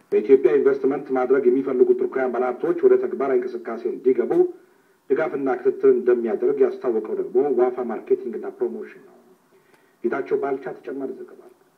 በኢትዮጵያ ኢንቨስትመንት ማድረግ የሚፈልጉ ቱርካውያን ባለሀብቶች ወደ ተግባራዊ እንቅስቃሴ እንዲገቡ ድጋፍና ክትትል እንደሚያደርግ ያስታወቀው ደግሞ ዋፋ ማርኬቲንግና ፕሮሞሽን ነው። ጌታቸው ባልቻ ተጨማሪ ዘገባ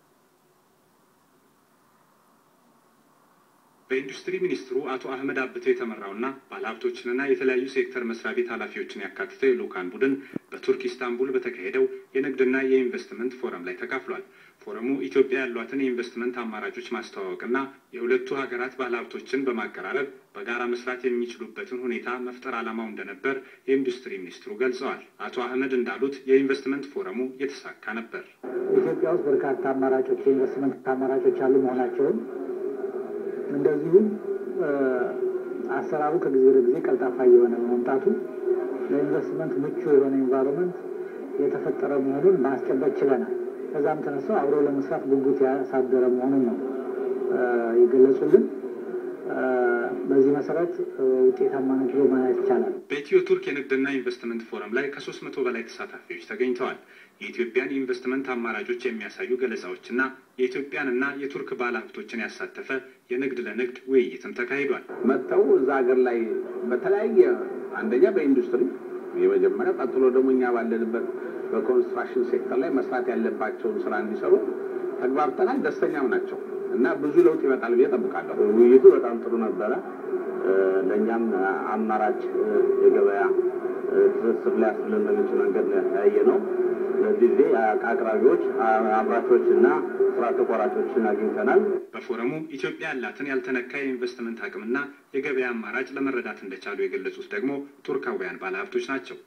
በኢንዱስትሪ ሚኒስትሩ አቶ አህመድ አብተው የተመራውና ባለሀብቶችንና የተለያዩ ሴክተር መስሪያ ቤት ኃላፊዎችን ያካትተው የልኡካን ቡድን በቱርክ ኢስታንቡል በተካሄደው የንግድና የኢንቨስትመንት ፎረም ላይ ተካፍሏል። ፎረሙ ኢትዮጵያ ያሏትን የኢንቨስትመንት አማራጮች ማስተዋወቅና የሁለቱ ሀገራት ባለሀብቶችን በማቀራረብ በጋራ መስራት የሚችሉበትን ሁኔታ መፍጠር ዓላማው እንደነበር የኢንዱስትሪ ሚኒስትሩ ገልጸዋል። አቶ አህመድ እንዳሉት የኢንቨስትመንት ፎረሙ የተሳካ ነበር። ኢትዮጵያ ውስጥ በርካታ አማራጮች የኢንቨስትመንት አማራጮች ያሉ መሆናቸውን እንደዚሁም አሰራሩ ከጊዜ ወደ ጊዜ ቀልጣፋ እየሆነ በመምጣቱ ለኢንቨስትመንት ምቹ የሆነ ኢንቫይሮንመንት የተፈጠረ መሆኑን ማስጨበጥ ችለናል። ከዛም ተነስተው አብሮ ለመስራት ጉጉት ያሳደረ መሆኑን ነው የገለጹልን። በዚህ መሰረት ውጤታማነት ብሎ ማየት ይቻላል። በኢትዮ ቱርክ የንግድና ኢንቨስትመንት ፎረም ላይ ከሶስት መቶ በላይ ተሳታፊዎች ተገኝተዋል። የኢትዮጵያን የኢንቨስትመንት አማራጮች የሚያሳዩ ገለጻዎችና የኢትዮጵያንና የቱርክ ባለሀብቶችን ያሳተፈ የንግድ ለንግድ ውይይትም ተካሂዷል። መጥተው እዛ ሀገር ላይ በተለያየ አንደኛ በኢንዱስትሪ የመጀመሪያ ቀጥሎ ደግሞ እኛ ባለንበት በኮንስትራክሽን ሴክተር ላይ መስራት ያለባቸውን ስራ እንዲሰሩ ተግባብተናል። ደስተኛም ናቸው እና ብዙ ለውጥ ይመጣል ብዬ ጠብቃለሁ። ውይይቱ በጣም ጥሩ ነበረ። ለእኛም አማራጭ የገበያ ትስስር ሊያስብለን በሚችል መንገድ ያየ ነው። ለዚህ ጊዜ አቅራቢዎች፣ አምራቾች እና ስራ ተቋራጮችን አግኝተናል። በፎረሙ ኢትዮጵያ ያላትን ያልተነካ የኢንቨስትመንት አቅምና የገበያ አማራጭ ለመረዳት እንደቻሉ የገለጹት ደግሞ ቱርካውያን ባለሀብቶች ናቸው።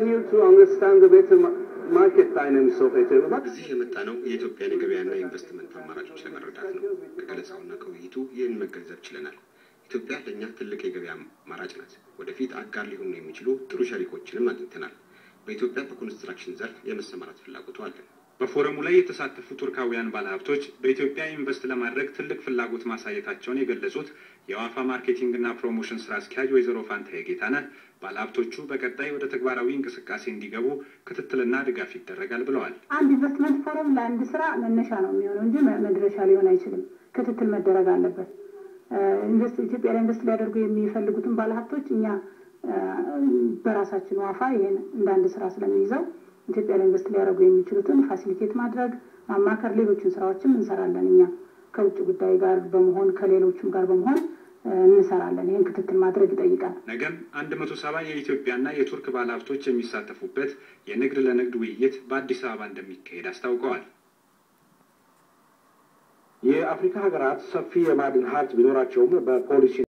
እዚህ የመጣ ነው የኢትዮጵያን የገበያና የኢንቨስትመንት አማራጮች ለመረዳት ነው። ከገለጻውና ከውይይቱ ይህን መገንዘብ ችለናል። ኢትዮጵያ ለእኛ ትልቅ የገበያ አማራጭ ናት። ወደፊት አጋር ሊሆኑ የሚችሉ ጥሩ ሸሪኮችንም አግኝተናል። በኢትዮጵያ በኮንስትራክሽን ዘርፍ የመሰማራት ፍላጎቱ አለን። በፎረሙ ላይ የተሳተፉ ቱርካውያን ባለሀብቶች በኢትዮጵያ ኢንቨስት ለማድረግ ትልቅ ፍላጎት ማሳየታቸውን የገለጹት የዋፋ ማርኬቲንግና ፕሮሞሽን ስራ አስኪያጅ ወይዘሮ ፋንታዬ ጌታነህ ባለሀብቶቹ በቀጣይ ወደ ተግባራዊ እንቅስቃሴ እንዲገቡ ክትትልና ድጋፍ ይደረጋል ብለዋል። አንድ ኢንቨስትመንት ፎረም ለአንድ ስራ መነሻ ነው የሚሆነው እንጂ መድረሻ ሊሆን አይችልም። ክትትል መደረግ አለበት። ኢትዮጵያ ላይ ኢንቨስት ሊያደርጉ የሚፈልጉትን ባለሀብቶች እኛ በራሳችን ዋፋ ይሄን እንደ አንድ ስራ ስለሚይዘው ኢትዮጵያ ላይ ኢንቨስት ሊያደርጉ የሚችሉትን ፋሲሊቴት ማድረግ፣ ማማከር፣ ሌሎችን ስራዎችም እንሰራለን። እኛ ከውጭ ጉዳይ ጋር በመሆን ከሌሎችም ጋር በመሆን እንሰራለን። ይህን ክትትል ማድረግ ይጠይቃል። ነገም አንድ መቶ ሰባ የኢትዮጵያና የቱርክ ባለሀብቶች የሚሳተፉበት የንግድ ለንግድ ውይይት በአዲስ አበባ እንደሚካሄድ አስታውቀዋል። የአፍሪካ ሀገራት ሰፊ የማዕድን ሀብት ቢኖራቸውም በፖሊሲ